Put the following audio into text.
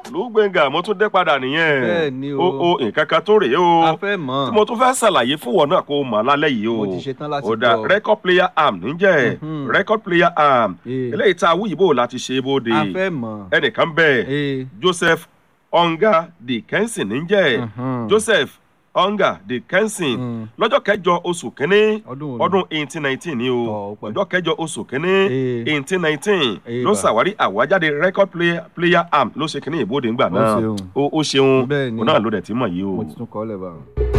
olùgbẹ̀ngà mo tún dé padà nìyẹn Bẹ́ẹ̀ ni o. o o nǹkan kan tó rèé o a fẹ́ mọ̀ tí mo tún fẹ́ ṣàlàyé fún wọn náà kó o mọ̀ lálẹ́ yìí o Mo ti ṣetán láti ó dá gbọ́. record player arm níjẹ́ Mhm. record player arm Eh. eléyìí tá a wú yìí bò láti ṣe é bóde a fẹ́ mọ̀ ẹnìkan bẹ́ẹ̀ ee joseph onga dickenson níjẹ́ Mhm. joseph onga dickenson Mm. lọ́jọ́ kẹjọ oṣù kínní ọdún wo ni? ọdún eighteen nineteen ni Tọ́, o ó pẹ́. ọjọ́ kẹjọ oṣù kínní Eh. eighteen nineteen Eh, ló bà. ṣàwárí àwájáde record player, player arm ló ṣe kínní ìbòde ńgbà Ó náà ṣeun. ó ó ṣeun Bẹ́ẹ̀ ni. òun náà ló dẹ̀ ti mọ̀ yìí o. mo ti tún kọ́ lẹ̀ bá.